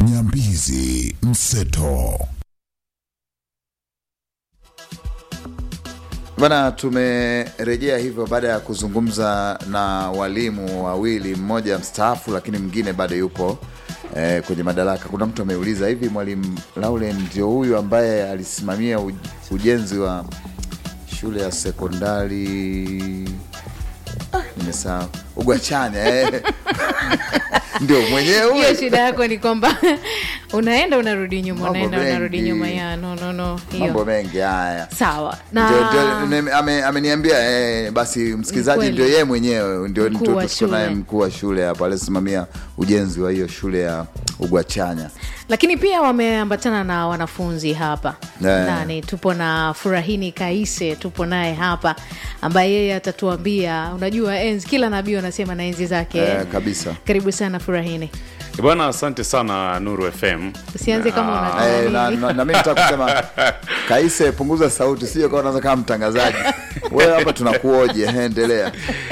Nyambizi Mseto. Bana, tumerejea hivyo baada ya kuzungumza na walimu wawili, mmoja mstaafu lakini mwingine bado yupo eh, kwenye madaraka. Kuna mtu ameuliza hivi, mwalimu Lauren ndio huyu ambaye alisimamia uj- ujenzi wa shule ya sekondari ah, nimesahau Ugwachanya eh. ndio mwenyewe hiyo huyo? shida yako ni kwamba unaenda unarudi nyuma Mambo unaenda unarudi mengi. nyuma ya no, no, no. mambo hiyo mengi haya sawa Ndio- ndio- na nime- ame- ameniambia eh, basi msikilizaji Kweli. ndio yeye mwenyewe ndio Mkuu ndio wa tuko naye shule. mkuu wa shule hapo alisimamia ujenzi wa hiyo shule ya Ugwachanya. lakini pia wameambatana na wanafunzi hapa Yeah. ndani tupo na furahini kaise tupo naye hapa ambaye yeye atatuambia unajua enzi kila nabii wanasema na enzi zake Eh, kabisa. karibu sana furahini bwana asante sana nuru fm usianze kama Ah, unataka Eh, na, nini. na, na mimi nataka kusema Kaise, punguza sauti, sio kama unaanza kama mtangazaji. Wewe hapa tunakuoje, eh, endelea.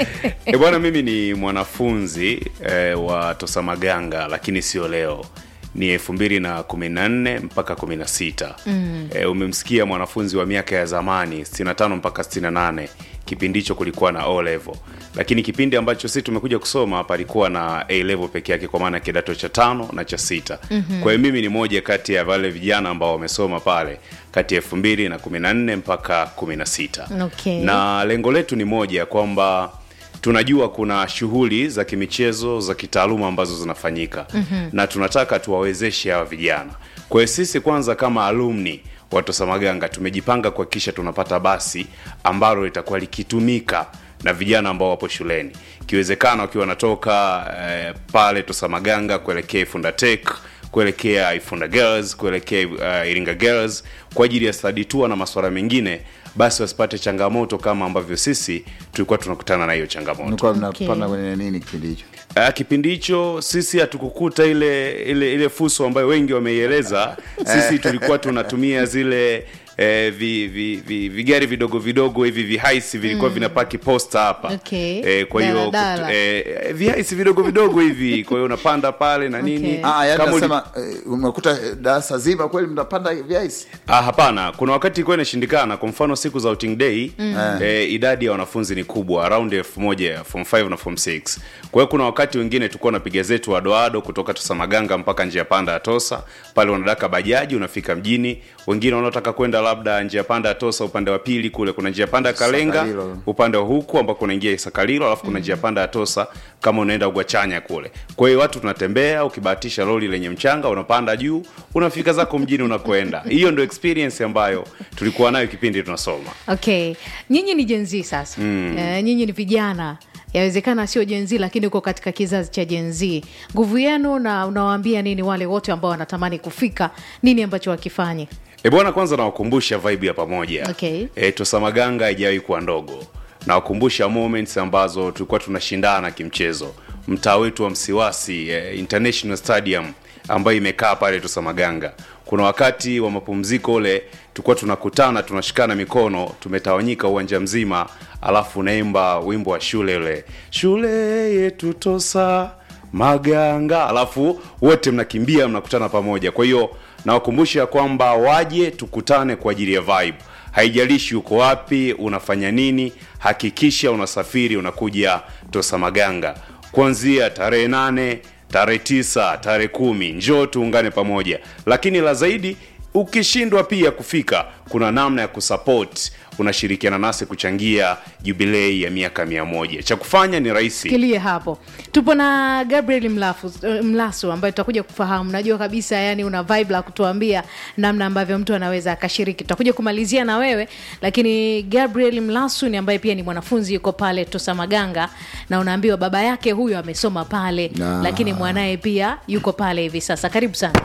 E bwana, mimi ni mwanafunzi eh, wa Tosamaganga, lakini sio leo, ni elfu mbili na kumi na nne mpaka kumi na sita. Mm. E, umemsikia mwanafunzi wa miaka ya zamani 65 mpaka 68 kipindi hicho kulikuwa na O level, lakini kipindi ambacho sisi tumekuja kusoma palikuwa na A level peke yake, kwa maana kidato cha tano na cha sita. mm-hmm. Kwa hiyo mimi ni moja kati ya wale vijana ambao wamesoma pale kati ya elfu mbili na kumi na nne mpaka kumi na sita Okay. na lengo letu ni moja kwamba tunajua kuna shughuli za kimichezo za kitaaluma ambazo zinafanyika mm-hmm. na tunataka tuwawezeshe hawa vijana kwa hiyo sisi kwanza kama alumni wa Tosamaganga tumejipanga kuhakikisha tunapata basi ambalo litakuwa likitumika na vijana ambao wapo shuleni ikiwezekana wakiwa wanatoka eh, pale Tosamaganga kuelekea Ifunda Tech kuelekea Ifunda Girls kuelekea uh, Iringa Girls kwa ajili ya study tour na masuala mengine, basi wasipate changamoto kama ambavyo sisi tulikuwa tunakutana na hiyo changamoto. Mlikuwa mnapanda kwenye nini kipindi hicho? Uh, kipindi hicho sisi hatukukuta ile ile ile fuso ambayo wengi wameieleza. Sisi tulikuwa tunatumia zile eh, vi, vi, vi, vigari vidogo vidogo hivi vihaisi vilikuwa vinapaki posta hapa Okay. eh, kwa hiyo Daladala. kut- eh, vihaisi vidogo vidogo hivi, kwa hiyo unapanda pale na nini Okay. Ah, yani Kama uli- nasema eh, umekuta eh, darasa zima kweli mnapanda viaisi? Ah, hapana, kuna wakati ilikuwa inashindikana. Kwa mfano siku za outing day mm. eh, idadi ya wanafunzi ni kubwa around elfu moja form 5 na form 6. Kwa hiyo kuna wakati wengine tulikuwa napiga zetu adoado kutoka Tosamaganga mpaka njia panda ya Tosa, pale unadaka bajaji unafika mjini. Wengine wanaotaka kwenda labda njia panda ya Tosa upande wa pili kule kuna njia panda ya Kalenga Sakalilo. upande wa huku ambako unaingia Isakalilo, alafu kuna njia panda ya Tosa kama unaenda Ugwachanya kule. Kwa hiyo watu tunatembea, ukibahatisha lori lenye mchanga unapanda juu, unafika zako mjini unakoenda. Hiyo ndio experience ambayo tulikuwa nayo kipindi tunasoma. okay nyinyi ni jenzi sasa mm. uh, nyinyi ni vijana yawezekana sio jenzi lakini uko katika kizazi cha jenzi nguvu yenu na unawaambia nini wale wote ambao wanatamani kufika nini ambacho wakifanye E bwana, kwanza nawakumbusha vibe ya pamoja. Okay. E, Tosamaganga haijawahi kuwa ndogo. Nawakumbusha moments ambazo tulikuwa tunashindana kimchezo. Mtaa wetu wa Msiwasi eh, International Stadium ambayo imekaa pale Tosamaganga. Kuna wakati wa mapumziko ule tulikuwa tunakutana tunashikana mikono, tumetawanyika uwanja mzima, alafu unaimba wimbo wa shule ule, shule yetu Tosa Maganga, alafu wote mnakimbia mnakutana pamoja. Kwa hiyo nawakumbusha kwamba waje tukutane kwa ajili ya vibe. Haijalishi uko wapi, unafanya nini, hakikisha unasafiri unakuja Tosamaganga kuanzia tarehe nane, tarehe tisa, tarehe kumi. Njoo tuungane pamoja, lakini la zaidi ukishindwa pia kufika, kuna namna ya kusupport. Unashirikiana nasi kuchangia jubilei ya miaka mia moja. Cha kufanya ni rahisi. kilie hapo tupo na gabriel mlafu, eh, mlasu ambaye tutakuja kufahamu najua kabisa yani una vibe la kutuambia namna ambavyo mtu anaweza akashiriki tutakuja kumalizia na wewe lakini gabriel mlasu ni ambaye pia ni mwanafunzi yuko pale tosamaganga na unaambiwa baba yake huyo amesoma pale Ah. lakini mwanaye pia yuko pale hivi sasa karibu sana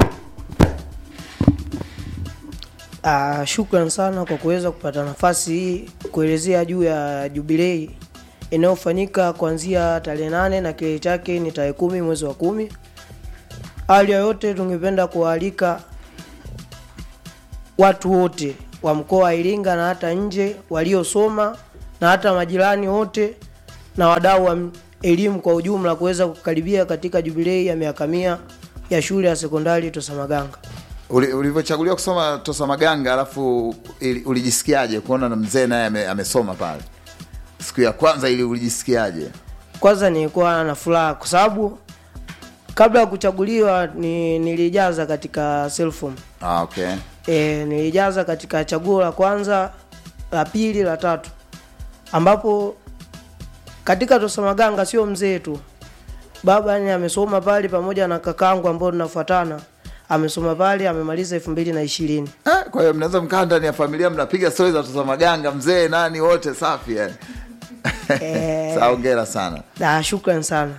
Uh, shukran sana kwa kuweza kupata nafasi hii kuelezea juu ya jubilei inayofanyika kuanzia tarehe nane na kilele chake ni tarehe kumi mwezi wa kumi. Hali ya yote, tungependa kuwaalika watu wote wa mkoa wa Iringa na hata nje waliosoma na hata majirani wote na wadau wa m- elimu kwa ujumla kuweza kukaribia katika jubilei ya miaka mia ya shule ya sekondari Tosamaganga. Uli- ulivyochaguliwa kusoma Tosa Maganga, alafu ili- ulijisikiaje kuona na mzee naye ame, amesoma pale siku ya kwanza, ili ulijisikiaje? Kwanza nilikuwa na furaha kwa sababu kabla ya kuchaguliwa ni, nilijaza katika selfom Ah, okay. e, nilijaza katika chaguo la kwanza la pili la tatu ambapo katika Tosamaganga sio mzee tu baba yani amesoma pale pamoja na kakangu ambao tunafuatana amesoma pale amemaliza elfu mbili na ishirini Ah, kwa hiyo mnaweza mkaa ndani ya familia mnapiga stori za Tosa Maganga, mzee nani, wote safi yani. Eh. Sawa, hongera sana. na shukran sana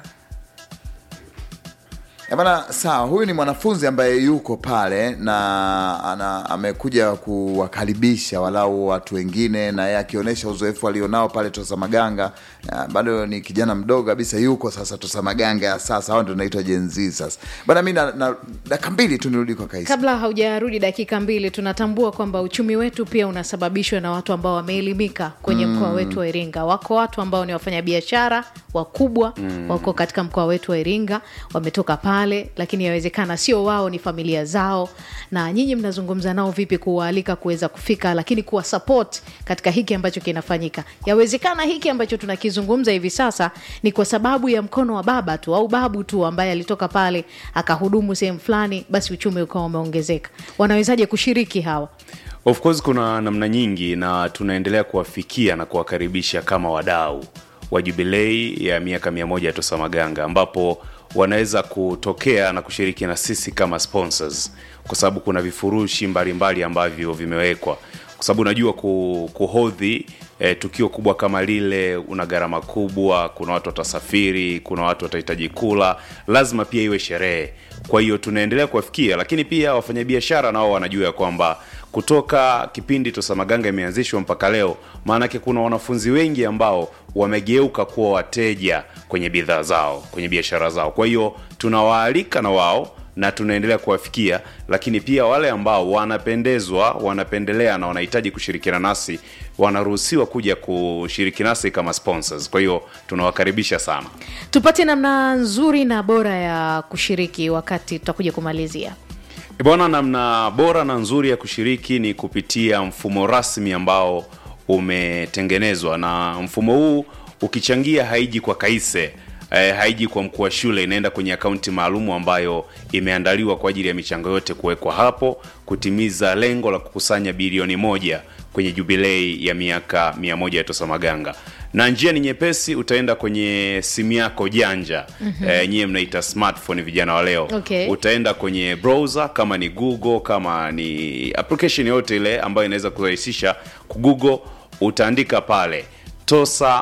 Eh, Bana, sawa. Huyu ni mwanafunzi ambaye yuko pale na ana, amekuja kuwakaribisha walau watu wengine, na yeye akionyesha uzoefu alionao pale Tosa Maganga. Na bado ni kijana mdogo kabisa, yuko sasa Tosa Maganga ya sasa, hao ndio naitwa Gen Z sasa. Bana, mi na, na dakika mbili tu nirudi kwa Kaisi. kabla haujarudi dakika mbili tunatambua kwamba uchumi wetu pia unasababishwa na watu ambao wameelimika kwenye mkoa wetu wa iringa wako watu ambao ni wafanyabiashara wakubwa wako katika mkoa wetu wa iringa wametoka pale lakini yawezekana sio wao ni familia zao na nyinyi mnazungumza nao vipi kuwaalika kuweza kufika lakini kuwa support katika hiki ambacho kinafanyika yawezekana hiki ambacho tunakizungumza hivi sasa ni kwa sababu ya mkono wa baba tu au babu tu ambaye alitoka pale akahudumu sehemu fulani basi uchumi ukawa umeongezeka wanawezaje kushiriki hawa Of course kuna namna nyingi na tunaendelea kuwafikia na kuwakaribisha kama wadau wa jubilei ya miaka mia moja ya Tosa Maganga ambapo wanaweza kutokea na kushiriki na sisi kama sponsors kwa sababu kuna vifurushi mbalimbali ambavyo vimewekwa kwa sababu unajua ku, kuhodhi eh, tukio kubwa kama lile una gharama kubwa kuna watu watasafiri kuna watu watahitaji kula lazima pia iwe sherehe kwa hiyo tunaendelea kuwafikia lakini pia wafanyabiashara nao wanajua ya kwamba kutoka kipindi Tosa Maganga imeanzishwa mpaka leo maanake kuna wanafunzi wengi ambao wamegeuka kuwa wateja kwenye bidhaa zao kwenye biashara zao kwa hiyo tunawaalika na wao na tunaendelea kuwafikia lakini pia wale ambao wanapendezwa wanapendelea na wanahitaji kushirikiana nasi wanaruhusiwa kuja kushiriki nasi kama sponsors kwa hiyo tunawakaribisha sana tupate namna nzuri na bora ya kushiriki wakati tutakuja kumalizia E bwana namna bora na nzuri ya kushiriki ni kupitia mfumo rasmi ambao umetengenezwa na mfumo huu ukichangia haiji kwa kaise eh, haiji kwa mkuu wa shule inaenda kwenye akaunti maalumu ambayo imeandaliwa kwa ajili ya michango yote kuwekwa hapo kutimiza lengo la kukusanya bilioni moja kwenye jubilei ya miaka mia moja ya Tosa Maganga na njia ni nyepesi utaenda kwenye simu yako janja mm-hmm. eh, nyie mnaita smartphone vijana wa leo Okay. utaenda kwenye browser kama ni google kama ni application yote ile ambayo inaweza kurahisisha kugoogle utaandika pale tosa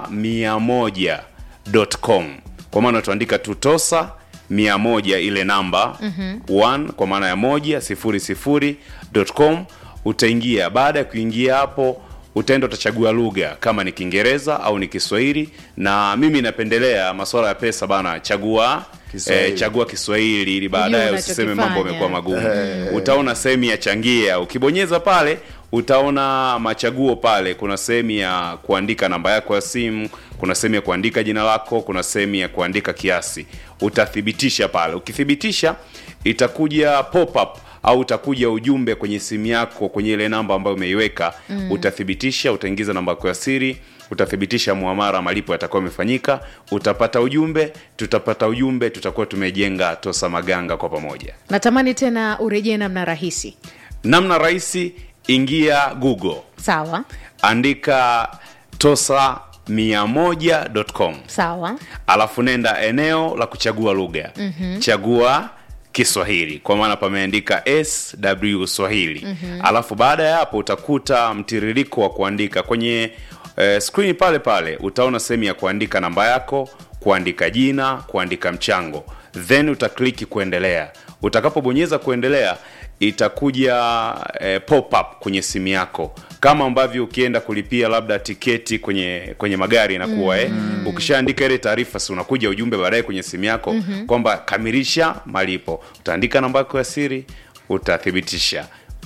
100.com kwa maana utaandika tu tosa 100 ile namba mm-hmm. 1 kwa maana ya moja sifuri sifuri dot com utaingia baada ya kuingia hapo utaenda utachagua lugha kama ni kiingereza au ni kiswahili na mimi napendelea masuala ya pesa bana chagua Kiswahili. eh, chagua kiswahili ili baadaye Ujue usiseme mambo unachokifanya. yamekuwa magumu utaona sehemu ya changia ukibonyeza pale utaona machaguo pale kuna sehemu ya kuandika namba yako ya simu kuna sehemu ya kuandika jina lako kuna sehemu ya kuandika kiasi utathibitisha pale ukithibitisha itakuja pop up au utakuja ujumbe kwenye simu yako kwenye ile namba ambayo umeiweka mm. utathibitisha utaingiza namba yako ya siri utathibitisha muamara malipo yatakuwa yamefanyika utapata ujumbe tutapata ujumbe tutakuwa tumejenga tosa maganga kwa pamoja natamani tena urejee namna rahisi namna rahisi ingia google sawa andika tosa 100.com sawa alafu nenda eneo la kuchagua lugha mm-hmm. chagua kiswahili kwa maana pameandika sw swahili mm-hmm. alafu baada ya hapo utakuta mtiririko wa kuandika kwenye eh, skrini pale pale utaona sehemu ya kuandika namba yako kuandika jina kuandika mchango then utakliki kuendelea utakapobonyeza kuendelea itakuja eh, pop up kwenye simu yako kama ambavyo ukienda kulipia labda tiketi kwenye kwenye magari inakuwa mm. eh, ukishaandika ile taarifa si unakuja ujumbe baadaye kwenye simu yako mm-hmm. kwamba kamilisha malipo utaandika namba yako ya siri utathibitisha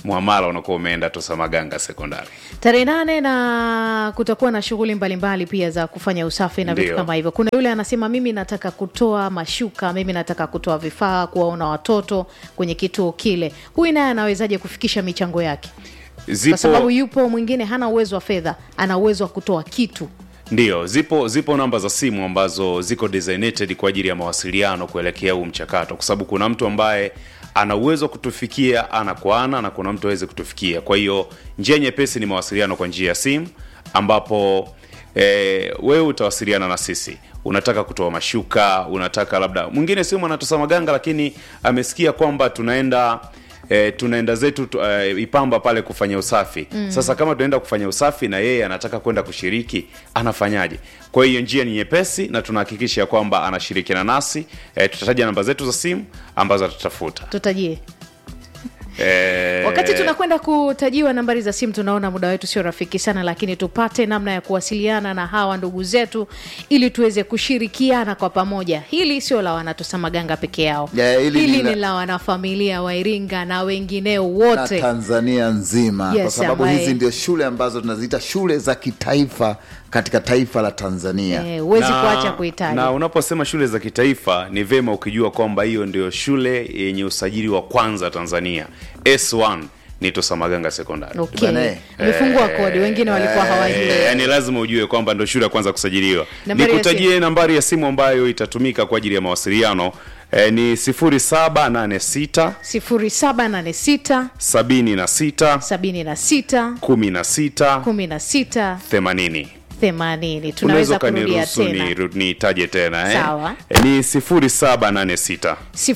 mwamala unakuwa umeenda tosamaganga sekondari tarehe nane na kutakuwa na shughuli mbalimbali pia za kufanya usafi na vitu Ndio. kama hivyo kuna yule anasema mimi nataka kutoa mashuka mimi nataka kutoa vifaa kuwaona watoto kwenye kituo kile huyu naye anawezaje kufikisha michango yake kwa sababu zipo yupo mwingine hana uwezo wa fedha ana uwezo wa kutoa kitu ndio zipo zipo namba za simu ambazo ziko designated kwa ajili ya mawasiliano kuelekea huu mchakato kwa sababu kuna mtu ambaye ana uwezo wa kutufikia ana kwa ana na kuna mtu aweze kutufikia kwa hiyo njia nyepesi ni mawasiliano kwa njia ya simu ambapo e, wewe utawasiliana na sisi unataka kutoa mashuka unataka labda mwingine sio mwanatosa maganga lakini amesikia kwamba tunaenda E, tunaenda zetu tu, e, ipamba pale kufanya usafi mm. sasa kama tunaenda kufanya usafi na yeye anataka kwenda kushiriki anafanyaje kwa hiyo njia ni nyepesi na tunahakikisha ya kwamba anashirikiana nasi e, tutataja namba zetu za simu ambazo atatafuta tutajie e, wakati tunakwenda kutajiwa nambari za simu tunaona muda wetu sio rafiki sana lakini tupate namna ya kuwasiliana na hawa ndugu zetu ili tuweze kushirikiana kwa pamoja hili sio la wanatosamaganga peke yao Ya, hili hili ni la- ni la wanafamilia wa iringa na wengineo na wote tanzania nzima Yes, kwa sababu ambaye- hizi ndio shule ambazo tunaziita shule za kitaifa katika taifa la tanzania Eh, huwezi na- kuacha kuitaja na unaposema shule za kitaifa ni vema ukijua kwamba hiyo ndio shule yenye usajili wa kwanza tanzania s1 ni tosamaganga sekondari okay. Bana, eh. imefungua kodi wengine walikuwa hawajui Eh, yani lazima ujue kwamba ndo shule ya kwanza kusajiliwa Nambari ya nikutajie nambari ya simu ambayo itatumika kwa ajili ya mawasiliano eh, ni 0786 0786 76 76 16 16 80 80 tunaweza kurudia ukaniruhusu tena ni- niitaje tena eh? Sawa. Eh, ni 0786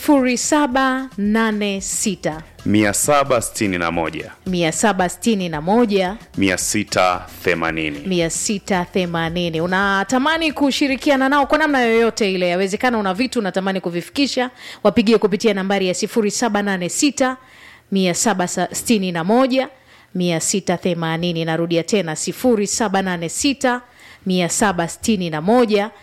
0786 761 761 680 680 unatamani kushirikiana nao kwa namna yoyote ile yawezekana una vitu unatamani kuvifikisha wapigie kupitia nambari ya 786 761 680 narudia tena 786 761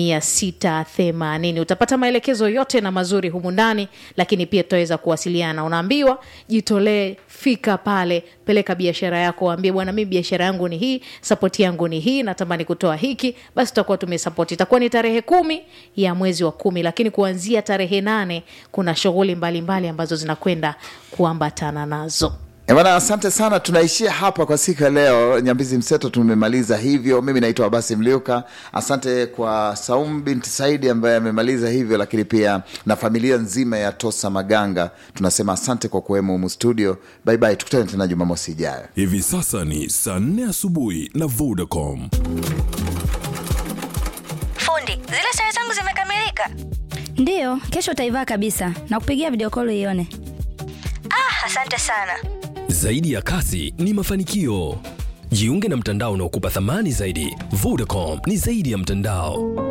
680 utapata maelekezo yote na mazuri humu ndani lakini pia tutaweza kuwasiliana unaambiwa jitolee fika pale peleka biashara yako waambie bwana mi biashara yangu ni hii sapoti yangu ni hii natamani kutoa hiki basi tutakuwa tumesapoti itakuwa ni tarehe kumi ya mwezi wa kumi lakini kuanzia tarehe nane kuna shughuli mbalimbali ambazo zinakwenda kuambatana nazo Eh, Bwana, asante sana. Tunaishia hapa kwa siku ya leo. Nyambizi Mseto tumemaliza hivyo. Mimi naitwa Abasi Mliuka. Asante kwa Saum binti Saidi ambaye amemaliza hivyo, lakini pia na familia nzima ya Tosa Maganga. Tunasema asante kwa kuwemo humu studio. Bye bye, tukutane tena Jumamosi ijayo. Hivi sasa ni saa nne asubuhi na Vodacom. Fundi, zile sare zangu zimekamilika. Ndiyo, kesho utaivaa kabisa na kupigia video call ione. Ah, asante sana. Zaidi ya kasi ni mafanikio. Jiunge na mtandao unaokupa thamani zaidi. Vodacom ni zaidi ya mtandao.